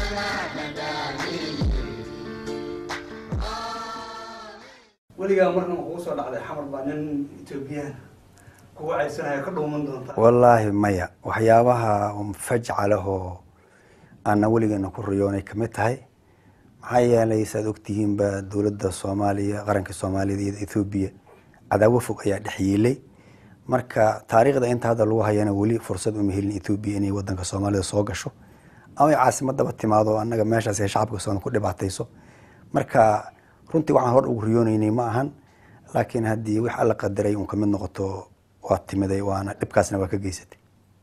weligaa marna ma kugu soo dhacday xamar baa nin etoobiyaan kugu caysanaya ka dhuuman doontaa wallaahi maya waxyaabaha fajca leh oo aana weligeena ku riyoonay kamid tahay maxaa yeelay saad ogtihiinba dowladda soomaaliya qaranka soomaaliyeed iyo ethoobiya cadaawo fog ayaa dhex yiilay marka taariikhda inta hadda lagu hayana weli fursad uma helin ethoobiya inay wadanka soomaalida soo gasho ama ay caasimadaba timaado annaga meeshaas ay shacabka soomaali ku dhibaatayso marka runtii waxaan hor ugu riyoonaynay ma ahan laakiin haddii wix alla qadaray un kamid noqoto waa timiday waana dhibkaasna waa ka geysatay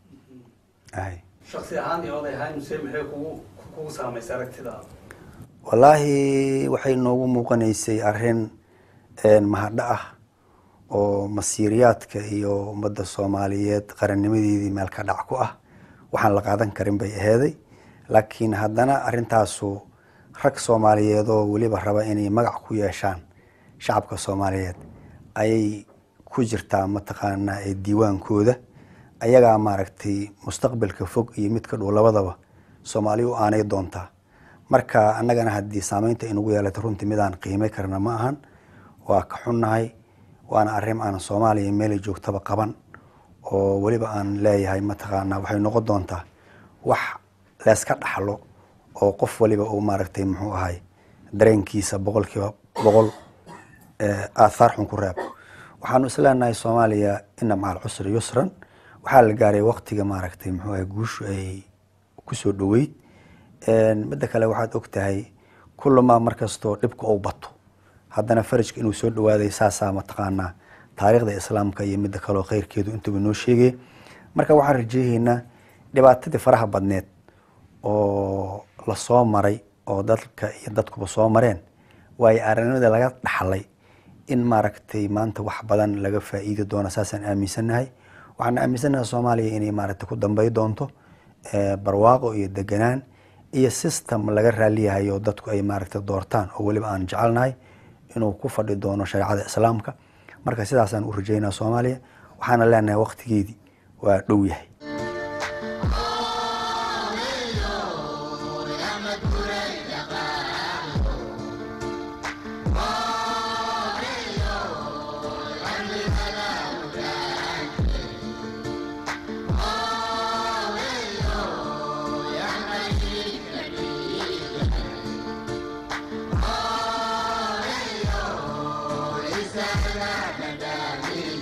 ay shaksi ahaan iyo oday ahaan muse maxay kugu kugu saamaysay aragtidaada wallaahi waxay noogu muuqanaysay arrin mahadho ah oo masiiriyaadka iyo ummadda soomaaliyeed qarannimadeedii meel ka dhac ku ah waxaan la qaadan karin bay aheeday laakiin haddana arrintaasu rag soomaaliyeed oo weliba raba inay magac ku yeeshaan shacabka soomaaliyeed ayay ku jirtaa mataqaanaa ee diiwaankooda ayagaa maaragtay mustaqbalka fog iyo midka dhow labadaba soomaali u aanay doontaa marka annagana haddii saameynta inugu yeelata runtii midaan qiimay karna ma ahan waa ka xunnahay waana arrin aan soomaaliya meelay joogtaba qaban oo weliba aan leeyahay mataqaanaa waxay noqon doontaa wax layska dhaxlo oo qof waliba uu maaragtay muxuu ahay dareenkiisa boqolkiiba boqol aathaar xun ku reeb waxaanu isleenahay soomaaliya ina macal cusri yusran waxaa la gaaray waktiga maaragtay muxuu ahay guushu ay kusoo dhoweyd midda kale waxaad og tahay kullamaa markastoo dhibka uu bato haddana farajka inuu soo dhawaaday saasaa mataqaanaa taariikhda islaamka iyo midda kaleo khayrkeedu intaba noo sheegaya marka waxaan rajeehaynaa dhibaatadii faraha badneed oo lasoo maray oo dadka iyo dadkuba soo mareen waayo arrinimada laga dhaxlay in maaragtay maanta wax badan laga faa'iidi doono saasaan aaminsannahay waxaan aaminsannahay soomaaliya inay maaragtay ku dambay doonto barwaaqo iyo deganaan iyo system laga raaliyahay oo dadku ay maaragtay doortaan oo weliba aan jecelnahay inuu ku fadhi doono shareecada islaamka marka sidaasaan u rajeynaa soomaaliya waxaana leenahay waktigeedii waa dhow yahay Islam,